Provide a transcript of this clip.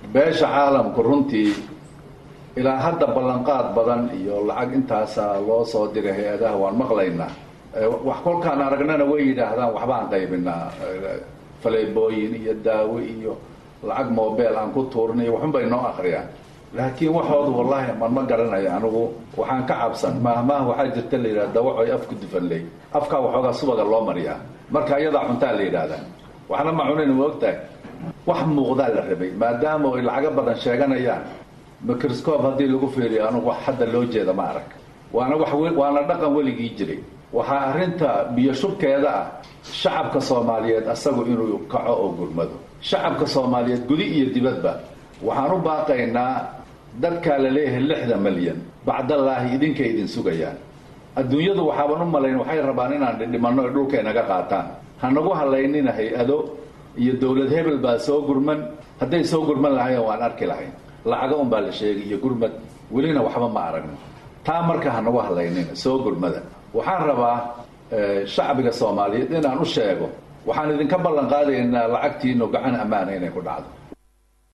beesha caalamku runtii ilaa hadda ballanqaad badan iyo lacag intaasa loo soo diray hay-adaha waan maqlaynaa wax kolkaan aragnana way yidhaahdaan waxbaan qaybinaa faleebooyin iyo daawo iyo lacag mobel aan ku tuurnay waxun bay noo akriyaan laakiin waxoodu wallahi man ma garanayo anigu waxaan ka cabsan maahmaah waxaa jirta la yidhahda dawacoy afku dufanley afkaa waxoogaa subaga loo mariyaa marka iyadaa cuntaa la yidhaahdaa waxna ma cunayn ma ogtahay wax muuqdaa la rabay maadaama ay lacago badan sheeganayaan microscope haddii lagu fiiriyo anugu wax hadda loo jeeda ma arag waana wax waana dhaqan weligii jiray waxaa arrinta biyo shubkeeda ah shacabka soomaaliyeed asagu inuu kaco oo gurmado shacabka soomaaliyeed gudi iyo dibadba waxaan u baaqaynaa dadkaa la leeyahay lixda malyan bacdallaahi idinkay idin sugayaan adduunyadu waxaaban u malayn waxay rabaan inaan dhidhimanno ay dhulka inaga qaataan hanagu halaynina hay-ado iyo dowlad hebel baa soo gurman hadday soo gurman lahayen waan arki lahayn lacago un baa la sheegay iyo gurmad welina waxba ma aragno taa marka hanagu halaynina soo gurmada waxaan rabaa shacbiga soomaaliyeed inaan u sheego waxaan idinka ballan qaadaynaa lacagtiinu gacan ammaana inay ku dhacdo